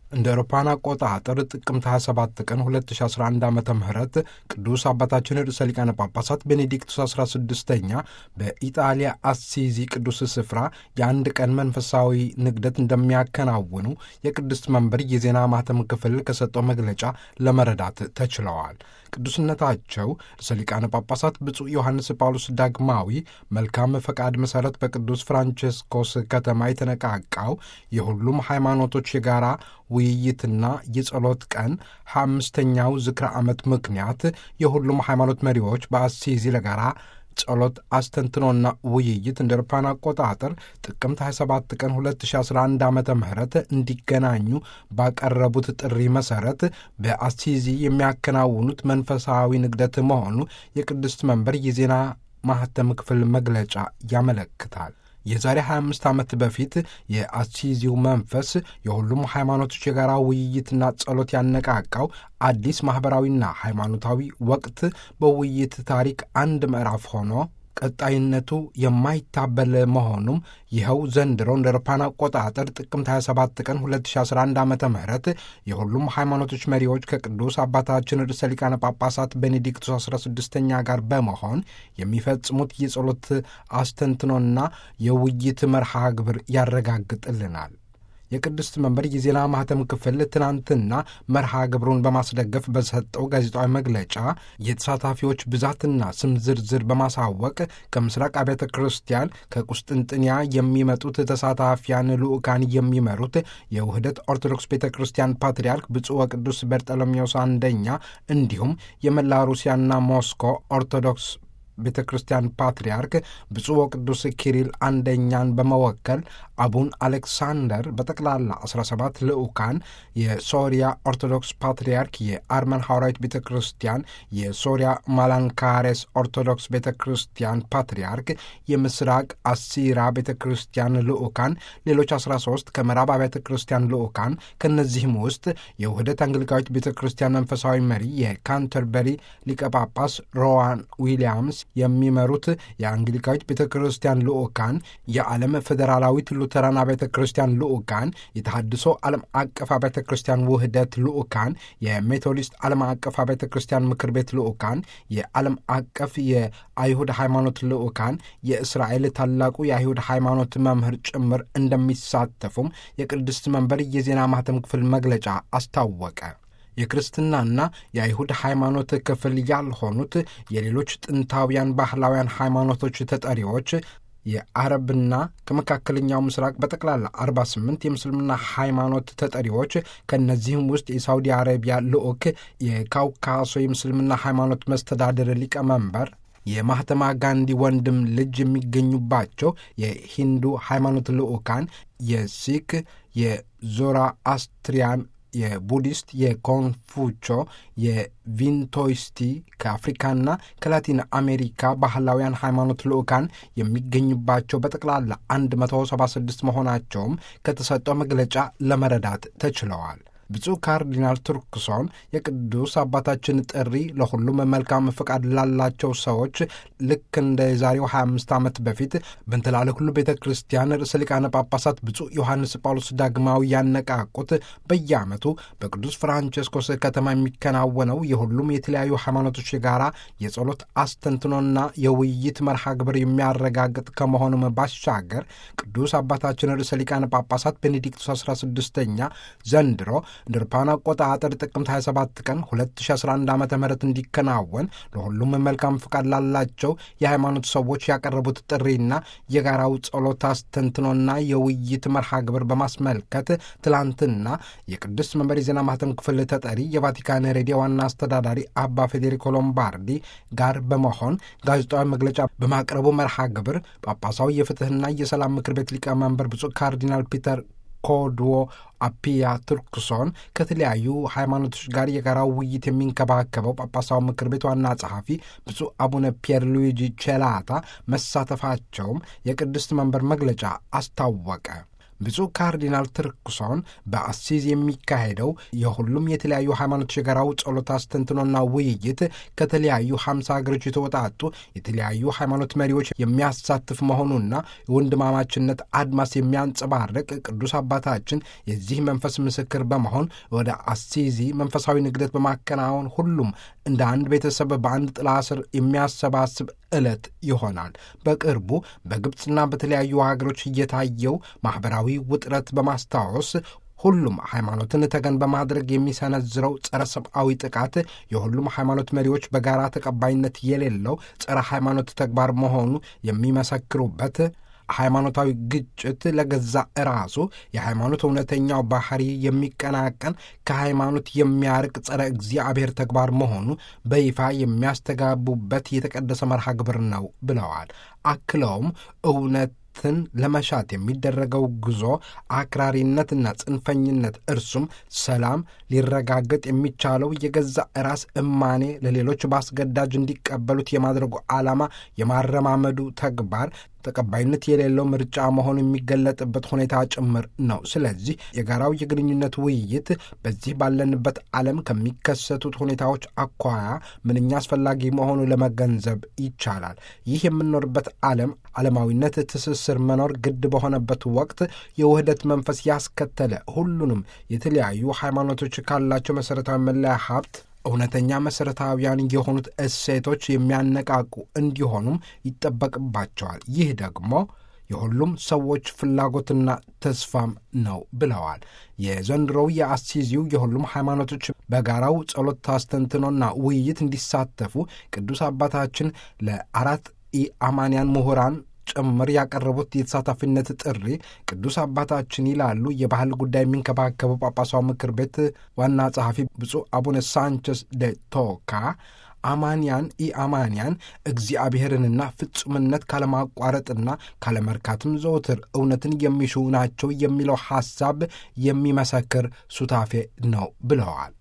እንደ አውሮፓውያን አቆጣጠር ጥቅምት 27 ቀን 2011 ዓ ም ቅዱስ አባታችን ርዕሰ ሊቃነ ጳጳሳት ቤኔዲክቱስ 16ኛ በኢጣሊያ አሲዚ ቅዱስ ስፍራ የአንድ ቀን መንፈሳዊ ንግደት እንደሚያከናውኑ የቅድስት መንበር የዜና ማህተም ክፍል ከሰጠው መግለጫ ለመረዳት ተችለዋል። ቅዱስነታቸው ርዕሰ ሊቃነ ጳጳሳት ብፁዕ ዮሐንስ ጳውሎስ ዳግማዊ መልካም ፈቃድ መሠረት በቅዱስ ፍራንቼስኮስ ከተማ የተነቃቃው የሁሉም ሃይማኖቶች የጋራ ውይይትና የጸሎት ቀን ሃያ አምስተኛው ዝክረ ዓመት ምክንያት የሁሉም ሃይማኖት መሪዎች በአሲዚ ለጋራ ጸሎት አስተንትኖና ውይይት እንደ አውሮፓውያን አቆጣጠር ጥቅምት 27 ቀን 2011 ዓ ም እንዲገናኙ ባቀረቡት ጥሪ መሠረት በአሲዚ የሚያከናውኑት መንፈሳዊ ንግደት መሆኑ የቅድስት መንበር የዜና ማህተም ክፍል መግለጫ ያመለክታል። የዛሬ 25 ዓመት በፊት የአሲዚው መንፈስ የሁሉም ሃይማኖቶች የጋራ ውይይትና ጸሎት ያነቃቃው አዲስ ማኅበራዊና ሃይማኖታዊ ወቅት በውይይት ታሪክ አንድ ምዕራፍ ሆኖ ቀጣይነቱ የማይታበል መሆኑም ይኸው ዘንድሮ እንደ አውሮፓውያን አቆጣጠር ጥቅምት 27 ቀን 2011 ዓ ም የሁሉም ሃይማኖቶች መሪዎች ከቅዱስ አባታችን ርዕሰ ሊቃነ ጳጳሳት ቤኔዲክቱስ 16ኛ ጋር በመሆን የሚፈጽሙት የጸሎት አስተንትኖና የውይይት መርሃ ግብር ያረጋግጥልናል። የቅድስት መንበር የዜና ማህተም ክፍል ትናንትና መርሃ ግብሩን በማስደገፍ በሰጠው ጋዜጣዊ መግለጫ የተሳታፊዎች ብዛትና ስም ዝርዝር በማሳወቅ ከምስራቅ አብያተ ክርስቲያን ከቁስጥንጥንያ የሚመጡት ተሳታፊያን ልዑካን የሚመሩት የውህደት ኦርቶዶክስ ቤተ ክርስቲያን ፓትርያርክ ብፁዕ ወቅዱስ በርጠሎሜዎስ አንደኛ እንዲሁም የመላ ሩሲያና ሞስኮ ኦርቶዶክስ ቤተ ክርስቲያን ፓትርያርክ ብፁዕ ወቅዱስ ኪሪል አንደኛን በመወከል አቡን አሌክሳንደር በጠቅላላ 17 ልዑካን የሶሪያ ኦርቶዶክስ ፓትርያርክ የአርመን ሐዋርያዊት ቤተ ክርስቲያን የሶሪያ ማላንካሬስ ኦርቶዶክስ ቤተ ክርስቲያን ፓትርያርክ የምስራቅ አሲራ ቤተ ክርስቲያን ልዑካን ሌሎች 13 ከምዕራብ አብያተ ክርስቲያን ልዑካን ከእነዚህም ውስጥ የውህደት አንግሊካዊት ቤተ ክርስቲያን መንፈሳዊ መሪ የካንተርበሪ ሊቀ ጳጳስ ሮዋን ዊሊያምስ የሚመሩት የአንግሊካዊት ቤተ ክርስቲያን ልዑካን የዓለም ፌዴራላዊት ሉተራን አብያተ ክርስቲያን ልዑካን የተሐድሶ ዓለም አቀፍ አብያተ ክርስቲያን ውህደት ልዑካን የሜቶዲስት ዓለም አቀፍ አብያተ ክርስቲያን ምክር ቤት ልዑካን የዓለም አቀፍ የአይሁድ ሃይማኖት ልዑካን የእስራኤል ታላቁ የአይሁድ ሃይማኖት መምህር ጭምር እንደሚሳተፉም የቅድስት መንበር የዜና ማህተም ክፍል መግለጫ አስታወቀ። የክርስትናና የአይሁድ ሃይማኖት ክፍል ያልሆኑት የሌሎች ጥንታውያን ባህላውያን ሃይማኖቶች ተጠሪዎች የአረብና ከመካከለኛው ምስራቅ በጠቅላላ 48 የምስልምና ሃይማኖት ተጠሪዎች ከእነዚህም ውስጥ የሳውዲ አረቢያ ልዑክ የካውካሶ የምስልምና ሃይማኖት መስተዳድር ሊቀመንበር የማህተማ ጋንዲ ወንድም ልጅ የሚገኙባቸው የሂንዱ ሃይማኖት ልዑካን የሲክ የዞራ አስትሪያን የቡዲስት የኮንፉቾ የቪንቶይስቲ ከአፍሪካና ከላቲን አሜሪካ ባህላውያን ሃይማኖት ልዑካን የሚገኙባቸው በጠቅላላ 176 መሆናቸውም ከተሰጠው መግለጫ ለመረዳት ተችለዋል። ብፁዕ ካርዲናል ቱርክሶን የቅዱስ አባታችን ጥሪ ለሁሉም መልካም ፈቃድ ላላቸው ሰዎች ልክ እንደ የዛሬው 25 ዓመት በፊት በእንትላለ ሁሉ ቤተ ክርስቲያን ርዕሰ ሊቃነ ጳጳሳት ብፁዕ ዮሐንስ ጳውሎስ ዳግማዊ ያነቃቁት በየዓመቱ በቅዱስ ፍራንቸስኮስ ከተማ የሚከናወነው የሁሉም የተለያዩ ሃይማኖቶች የጋራ የጸሎት አስተንትኖና የውይይት መርሃ ግብር የሚያረጋግጥ ከመሆኑም ባሻገር ቅዱስ አባታችን ርዕሰ ሊቃነ ጳጳሳት ቤኔዲክቱስ 16ኛ ዘንድሮ እንደ አውሮፓውያን አቆጣጠር ጥቅምት 27 ቀን 2011 ዓ ም እንዲከናወን ለሁሉም መልካም ፍቃድ ላላቸው የሃይማኖት ሰዎች ያቀረቡት ጥሪና የጋራው ጸሎት አስተንትኖና የውይይት መርሃ ግብር በማስመልከት ትላንትና የቅድስት መንበር የዜና ማህተም ክፍል ተጠሪ የቫቲካን ሬዲዮ ዋና አስተዳዳሪ አባ ፌዴሪኮ ሎምባርዲ ጋር በመሆን ጋዜጣዊ መግለጫ በማቅረቡ መርሃ ግብር ጳጳሳዊ የፍትህና የሰላም ምክር ቤት ሊቀመንበር ብፁዕ ካርዲናል ፒተር ኮድዎ አፒያ ቱርክሶን ከተለያዩ ሃይማኖቶች ጋር የጋራ ውይይት የሚንከባከበው ጳጳሳዊ ምክር ቤት ዋና ጸሐፊ ብፁዕ አቡነ ፒየር ሉዊጂ ቼላታ መሳተፋቸውም የቅድስት መንበር መግለጫ አስታወቀ። ብፁዕ ካርዲናል ትርክሶን በአሲዝ የሚካሄደው የሁሉም የተለያዩ ሃይማኖት የጋራው ጸሎት አስተንትኖና ውይይት ከተለያዩ ሀምሳ ሀገሮች የተወጣጡ የተለያዩ ሃይማኖት መሪዎች የሚያሳትፍ መሆኑና የወንድማማችነት አድማስ የሚያንጸባርቅ ቅዱስ አባታችን የዚህ መንፈስ ምስክር በመሆን ወደ አሲዚ መንፈሳዊ ንግደት በማከናወን ሁሉም እንደ አንድ ቤተሰብ በአንድ ጥላ ስር የሚያሰባስብ ዕለት ይሆናል። በቅርቡ በግብፅና በተለያዩ ሀገሮች እየታየው ማኅበራዊ ውጥረት በማስታወስ ሁሉም ሃይማኖትን ተገን በማድረግ የሚሰነዝረው ጸረ ሰብአዊ ጥቃት የሁሉም ሃይማኖት መሪዎች በጋራ ተቀባይነት የሌለው ጸረ ሃይማኖት ተግባር መሆኑ የሚመሰክሩበት ሃይማኖታዊ ግጭት ለገዛ ራሱ የሃይማኖት እውነተኛው ባህሪ የሚቀናቀን ከሃይማኖት የሚያርቅ ጸረ እግዚአብሔር ተግባር መሆኑ በይፋ የሚያስተጋቡበት የተቀደሰ መርሃ ግብር ነው ብለዋል። አክለውም እውነት ትን ለመሻት የሚደረገው ጉዞ አክራሪነትና ጽንፈኝነት እርሱም ሰላም ሊረጋገጥ የሚቻለው የገዛ ራስ እማኔ ለሌሎች በአስገዳጅ እንዲቀበሉት የማድረጉ ዓላማ የማረማመዱ ተግባር ተቀባይነት የሌለው ምርጫ መሆኑ የሚገለጥበት ሁኔታ ጭምር ነው። ስለዚህ የጋራው የግንኙነት ውይይት በዚህ ባለንበት ዓለም ከሚከሰቱት ሁኔታዎች አኳያ ምንኛ አስፈላጊ መሆኑ ለመገንዘብ ይቻላል። ይህ የምንኖርበት ዓለም ዓለማዊነት ትስስር መኖር ግድ በሆነበት ወቅት የውህደት መንፈስ ያስከተለ ሁሉንም የተለያዩ ሃይማኖቶች ካላቸው መሠረታዊ መለያ ሀብት እውነተኛ መሠረታዊያን የሆኑት እሴቶች የሚያነቃቁ እንዲሆኑም ይጠበቅባቸዋል። ይህ ደግሞ የሁሉም ሰዎች ፍላጎትና ተስፋም ነው ብለዋል። የዘንድሮው የአሲዚው የሁሉም ሃይማኖቶች በጋራው ጸሎት አስተንትኖና ውይይት እንዲሳተፉ ቅዱስ አባታችን ለአራት ኢአማንያን ምሁራን ጭምር ያቀረቡት የተሳታፊነት ጥሪ ቅዱስ አባታችን ይላሉ የባህል ጉዳይ የሚንከባከቡ ጳጳሳዊ ምክር ቤት ዋና ጸሐፊ ብፁዕ አቡነ ሳንቸስ ደ ቶካ አማንያን ኢአማንያን እግዚአብሔርንና ፍጹምነት ካለማቋረጥና ካለመርካትም ዘውትር እውነትን የሚሹ ናቸው የሚለው ሐሳብ የሚመሰክር ሱታፌ ነው ብለዋል።